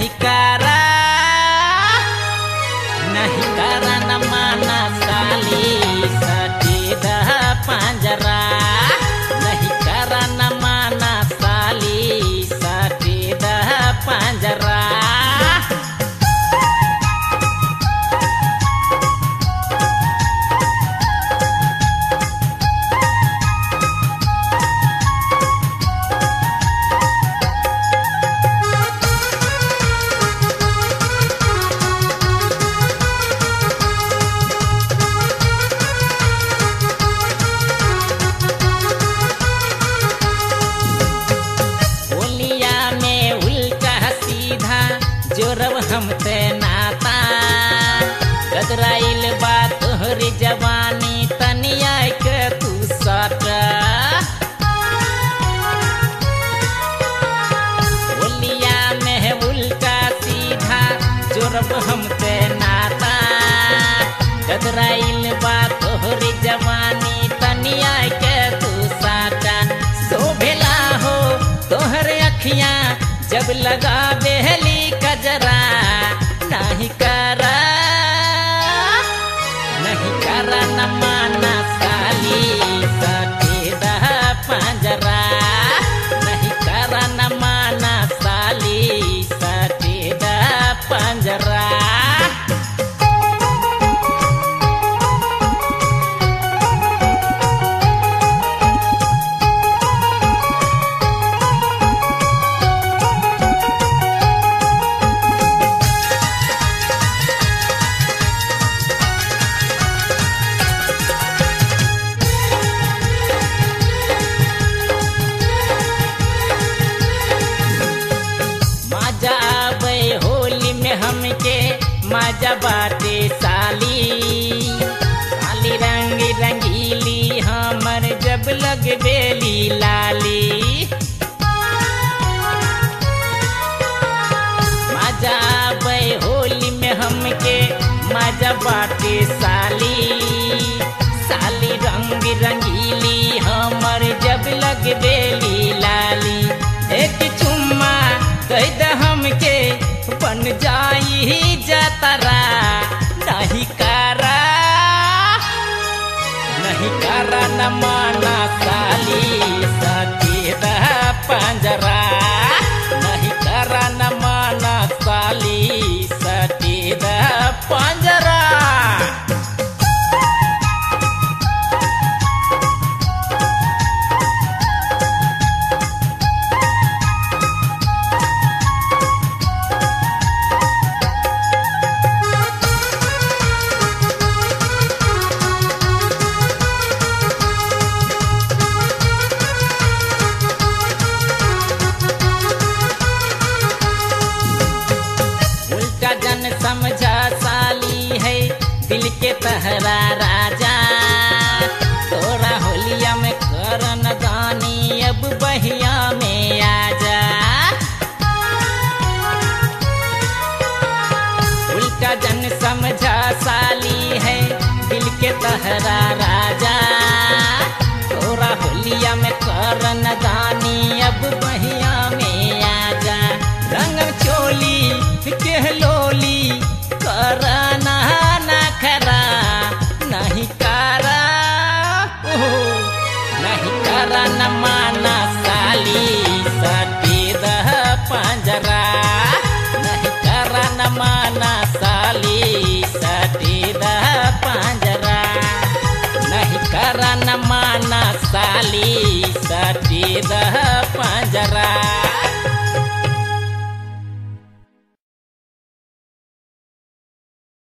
नहीं करा नहीं करा न माना साली सटी दह पंजरा नहीं करा न माना साली सटी दह पंजरा बोलिया में उल्टा सीधा जोरब हम ते नाता गदराइल बा तोहरी जवानी तनिया के तू सट बोलिया में उल्टा सीधा जोरब हम ते नाता गदराइल बा तोहरी जवानी तनिया के तू साटा शोभेला हो तोहर अखियां जब लगा बेहली कजरा नहीं करा नहीं करा न माना साली सटेदा पंजरा नहीं करा न माना साली सटेदा पंजरा मजा आवे होली में हमके मजा बाटे साली साली रंग रंगीली हमर जब लग बेली लाली मजा आवे होली में हमके मजा बाटे साली साली रंग रंगीली हमर जब लग बेली लाली एक चुम्मा कह द हमके बन जाई जतरा नहीं करा नहीं करा न माना साली सकेद पंजरा नहीं करा न माना साली सकेद पंजरा उल्टा जन समझा साली है दिल के तहरा राजा तोरा होलिया में करन दानी अब बहिया में आजा उल्टा जन समझा साली है दिल के तहरा राजा तोरा होलिया में करन दानी अब बहिया में आजा रंग चोली के लोली करना ना खरा नहीं करा ओहो, नहीं करा न माना साली सटेद पंजरा नहीं करा न माना साली सटेद पंजरा नहीं करा न माना साली सटेद पंजरा